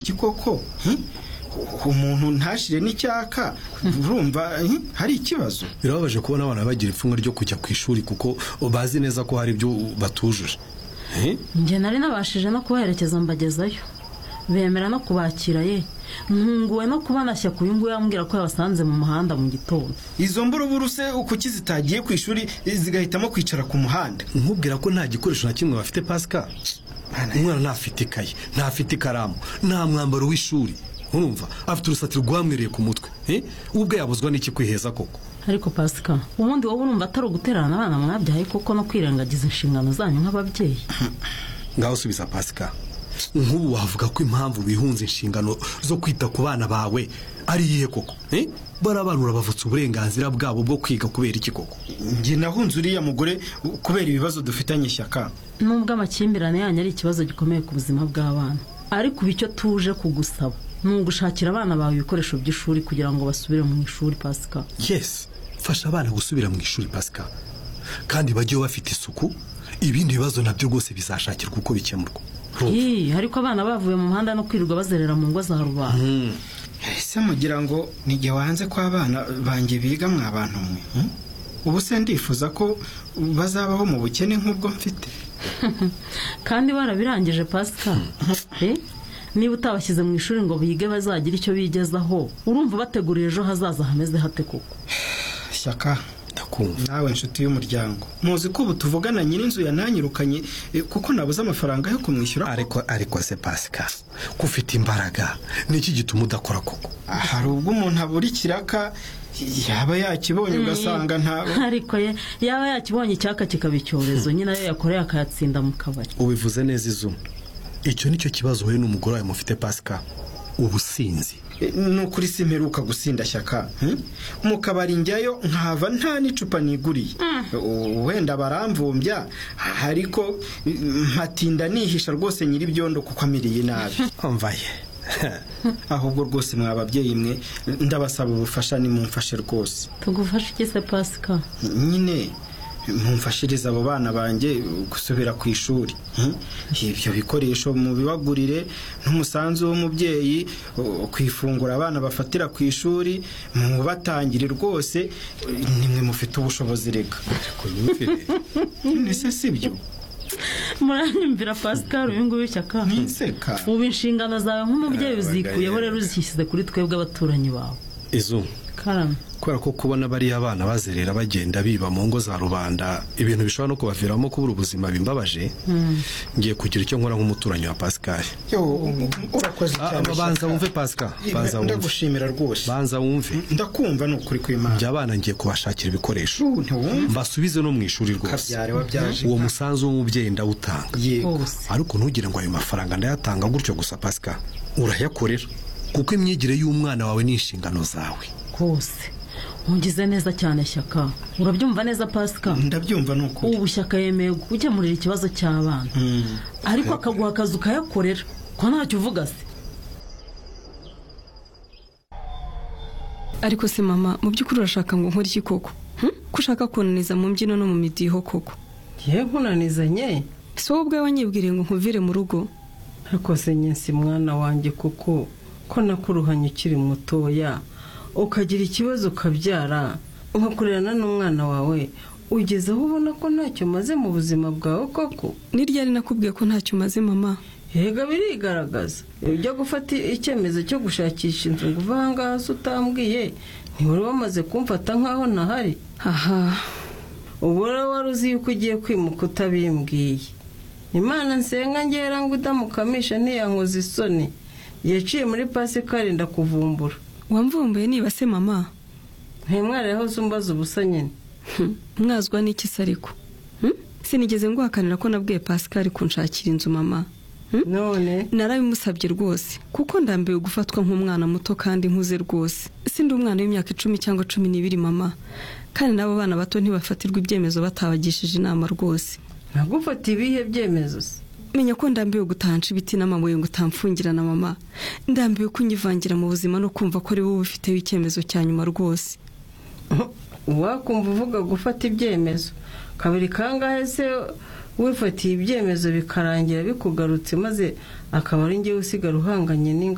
iki koko umuntu ntashire n'icyaka urumva hari ikibazo birababaje kubona abana bagira ipfunwe ryo kujya ku ishuri kuko bazi neza ko hari ibyo batujuje njye nari nabashije no kubaherekeza mbagezayo bemera no kubakira ye nkunguwe no kubona shyaka uyu nguyu ambwira ko yabasanze mu muhanda mu gitondo izo mburubuse kuki zitagiye ku ishuri zigahitamo kwicara ku muhanda nkubwira ko nta gikoresho na kimwe bafite pasika umwana ntafite ikayi ntafite ikaramu nta mwambaro w'ishuri urumva afite urusatiro rwamwiriye ku mutwe ubwe yabuzwa n'iki kwiheza koko ariko pasika ubundi wowe urumva atari ugutererana abana mwabyaye kuko no kwirengagiza inshingano zanyu nk'ababyeyi ngaho usubiza pasika nk'ubu wavuga ko impamvu bihunze inshingano zo kwita ku bana bawe ari iyihe koko bariya bana urabavutse uburenganzira bwabo bwo kwiga kubera iki koko njye nahunze uriya mugore kubera ibibazo dufitanye ishyaka nubwo amakimbirane yanyu ari ikibazo gikomeye ku buzima bw'abana ariko ubu icyo tuje kugusaba ni ugushakira abana bawe ibikoresho by'ishuri kugira ngo basubire mu ishuri pasika yesi fasha abana gusubira mu ishuri pasika kandi bajye bafite isuku ibindi bibazo nabyo rwose bizashakirwa uko bikemurwa ariko abana bavuye mu muhanda no kwirirwa bazerera mu ngo za rubanda ese mugira ngo nige wanze ko abana banjye biga abantu mwe ubu se ndifuza ko bazabaho mu bukene nk'ubwo mfite kandi barabirangije pasika niba utabashyize mu ishuri ngo bige bazagire icyo bigezaho urumva bategura ejo hazaza hameze hate koko shyaka nawe inshuti y'umuryango muzi ko ubu tuvugana nyir'inzu yananyirukanye kuko nabuze amafaranga yo kumwishyura ariko ariko se pasika ko ufite imbaraga niki gituma udakora koko hari ubwo umuntu abura ikiraka yaba yakibonye ugasanga ntabwo ariko ye yaba yakibonye icyaka kikaba icyorezo nyine ayo yakoreye akayatsinda mu kabari ubivuze neza izuma icyo nicyo kibazo wowe n'umugore wawe mufite pasika ubusinzi ni ukuri si mperuka gusinda shyaka mu kabari njyayo nkahava nta n'icupa niguriye wenda baramvumbya ariko nkatinda nihisha rwose nyir'ibyondo kuko amiriye nabi mvaye ahubwo rwose mwa babyeyi mwe ndabasaba ubufasha nimumfashe rwose tugufashe iki se pasika nyine mumfashirize abo bana banjye gusubira ku ishuri ibyo bikoresho mubibagurire n'umusanzu w'umubyeyi ku ifunguro abana bafatira ku ishuri mubatangire rwose nimwe mufite ubushobozi reka ese si byo muranyumvira pascal uyu nguyu shyaka ntiseka ubu inshingano zawe nk'umubyeyi uzikuyeho rero uzishyize kuri twebwe abaturanyi bawe izuba karame kubera ko kubona bariya bana bazerera bagenda biba mu ngo za rubanda ibintu bishobora no kubaviramo kubura ubuzima bimbabaje ngiye kugira icyo nkora nk'umuturanyi wa pascal urakoze cyane banza wumve pascal banza wumve ndagushimira rwose banza wumve ndakumva ni ukuri kw'imana ibyo bana ngiye kubashakira ibikoresho ntiwumva mbasubize no mu ishuri rwose kabyare wabyaje uwo musanzu w'umubyeyi ndawutanga yego wose ariko ntugire ngo ayo mafaranga ndayatanga gutyo gusa pasika urayakorera kuko imyigire y'umwana wawe ni inshingano zawe rwose mugize neza cyane shyaka urabyumva neza pasika ndabyumva ni ukuri ubu shyaka yemeye gukemurira ikibazo cy'abana ariko akaguha akazi ukayakorera ko ntacyo uvuga se ariko se mama mu by'ukuri urashaka ngo nkore iki koko Hmm? ko ushaka kunaniza mu mbyino no mu midiho koko ye nkunanizanye si wowe ubwawe wanyibwiriye ngo nkuvire mu rugo ariko se nyine si mwana wanjye kuko ko nakuruhanye ukiri mutoya ukagira ikibazo ukabyara ugakurerana n'umwana wawe ugeze aho ubona ko ntacyo umaze mu buzima bwawe koko ni ryari nakubwiye ko ntacyo umaze mama yega birigaragaza iyo ujya gufata icyemezo cyo gushakisha inzu ngo uve ahangaha se utambwiye ntiwari wamaze kumfata nk'aho ntahari aha ubu rero wari uzi yuko ugiye kwimuka utabimbwiye imana nsenga ngera ngo udamukamisha ntiyankoze isoni yaciye muri pasika arinda kuvumbura wamvumbuye niba se mama ntimwareho zumbaza ubusa nyine Hmm, mwazwa n'iki se ariko Hmm? sinigeze nguhakanira ko nabwiye pascal kunshakira inzu mama Hmm? none narabimusabye rwose kuko ndambiwe gufatwa nk'umwana muto kandi nkuze rwose sindi umwana w'imyaka icumi cyangwa cumi n'ibiri mama kandi n'abo bana bato ntibafatirwa ibyemezo batabagishije inama rwose ntagufate ibihe byemezo se menya ko ndambiwe gutahanca ibiti n'amabuye ngo utamfungirana mama ndambiwe kunyivangira mu buzima no kumva ko ari wowe ubifiteho icyemezo cya nyuma rwose wakumva uvuga gufata ibyemezo kabiri kangahe se wifatiye ibyemezo bikarangira bikugarutse maze akaba ari ngewe usigara uhanganye n'ingaruka